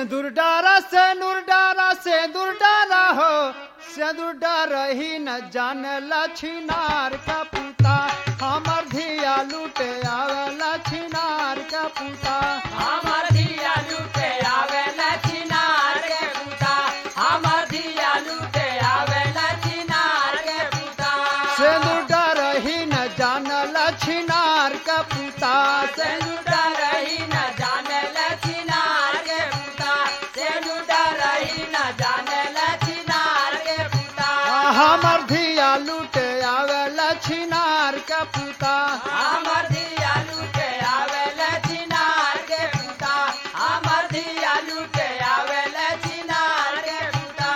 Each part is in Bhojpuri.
सिंदूर डारा सिंदूर डारा सिंदूर डारा हो सिंदूर डारा ही न जान लछिनार का पुता हमर धिया लूटे आवे लछिनार का पुता हमर धिया लूटे आवे लछिनार के पुता हमर धिया लूटे आवे लछिनार के पुता सिंदूर डारा ही न जान लछिनार का पुता से लूटा रही न जाने लछिनार के पुता से लूटा रही न जाने लछिनार के पुता हमर धिया लूटे आवे लछिनार का पुता हमर धिया लूटे आवे लछिनार के पुता हमर धिया लूटे आवे लछिनार के पुता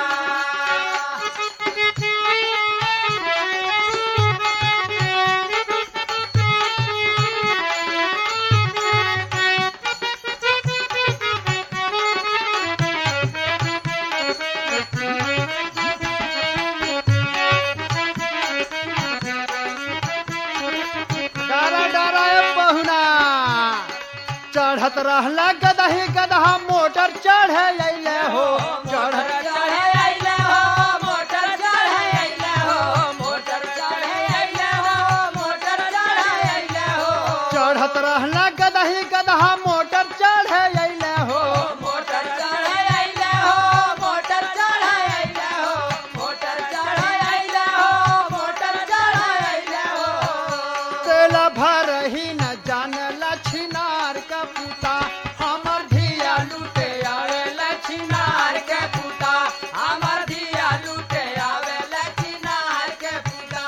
डारा डारा ए बहुना चढ़त रहला गदही गदहा मोटर चढ़े अइले हो मोटर चढ़त चढ़े अइले हो मोटर चढ़े अइले हो मोटर चढ़े अइले हो मोटर चढ़े अइले हो चढ़त रहला गदही गदहा मोटर चढ़े अइले हो मोटर चढ़े अइले हो मोटर चढ़े अइले हो मोटर चढ़े अइले हो मोटर चढ़े अइले हो तेल भर ही न जान लछिनार का पुता हमर धिया लूटे आवे लछिनार के पुता हमर धिया लूटे आवे लछिनार के पुता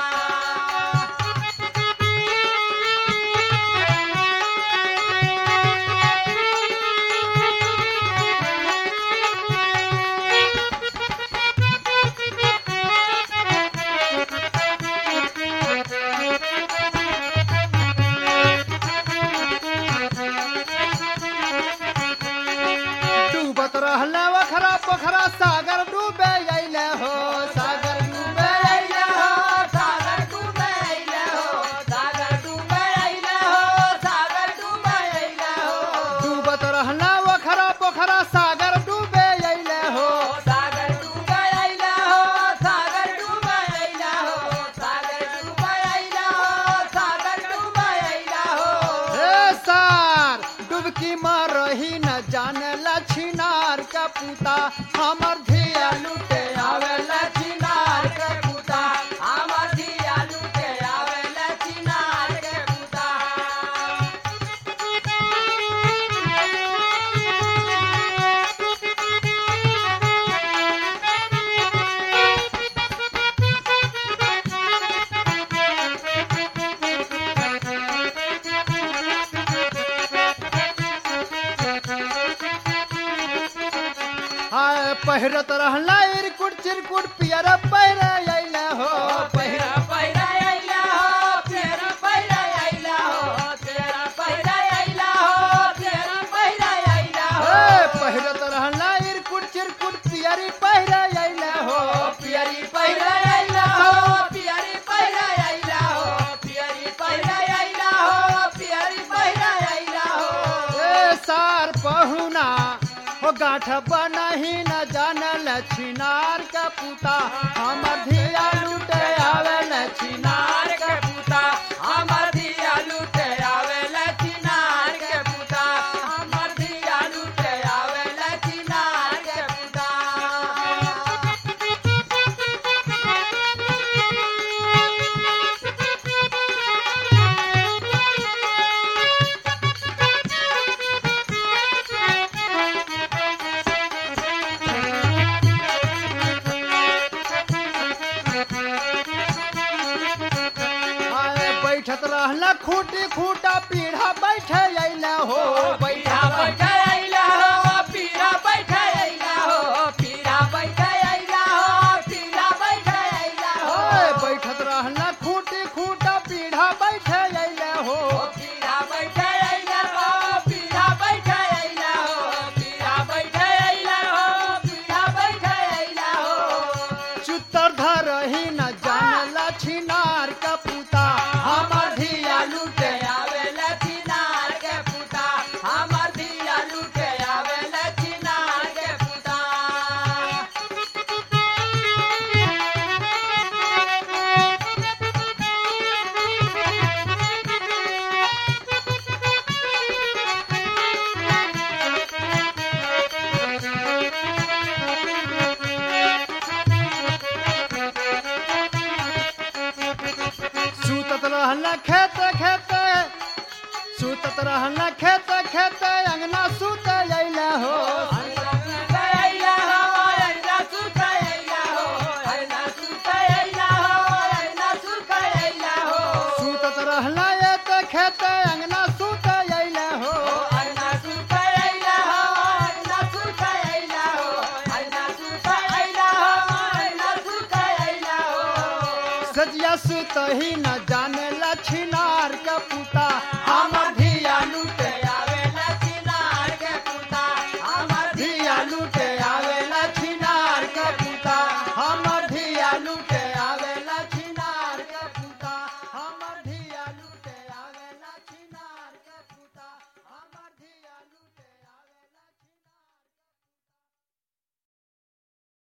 डूबत रहला वखरा पोखरा सागर डूबे अइले हो सागर डूबे अइले हो सागर डूबे अइले हो सागर डूबे अइले हो सागर डूबे अइले हो डूबत रहला वखरा पोखरा सागर डूबे अइले हो सागर डूबे अइले हो सागर डूबे अइले हो सागर डूबे अइले हो सागर डूबे अइले हो हे सार डुबकी मारही न जान लछिनार का पुता हमर धिया लूटे आवे लछिनार के पुता हमर धिया लूटे आवे लछिनार के पुता हाय पहिरत रहला इरकुट चिरकुट पियर पहिरे अइले हो पहिरा पहिरा अइला हो तेरा पहिरा अइला हो तेरा पहिरा अइला हो तेरा पहिरा अइला हो हे पहिरत रहला इरकुट चिरकुट पियरी पहिरे अइले हो पियरी पहिरा अइला हो पियरी पहिरा अइला हो पियरी पहिरा अइला हो पियरी पहिरा अइला हो ए सार पहुना हो गाठ बनही न जान लछिनार का पुता हमर धिया लूटे आवे लछिनार नार के पुता हमर धिया लूटे आवे लछिनार के पुता हमर धिया लूटे आवे लछिनार के पुता आए बैठत रहला खूटी खूटा पीढ़ा बैठे अइले हो पीढ़ा बैठे अइला हो पीढ़ा बैठे अइला हो पीढ़ा बैठे अइला हो पीढ़ा बैठे अइला हो ओए बैठत रहला खूटी खूटा पीढ़ा बैठे अइले हो पीढ़ा बैठे अइला हो पीढ़ा बैठे अइला हो पीढ़ा बैठे अइला हो पीढ़ा बैठे अइला हो चुतर धरही न जान लछिनार का पुता हमर धिया लूटे आवे लछिनार के रहना खेत खेत अंगना सुत अइले हो सुतत रहना ये त खेत अंगना सुत अइले हो सजिया सुत ही न जाने लछिनार का पुता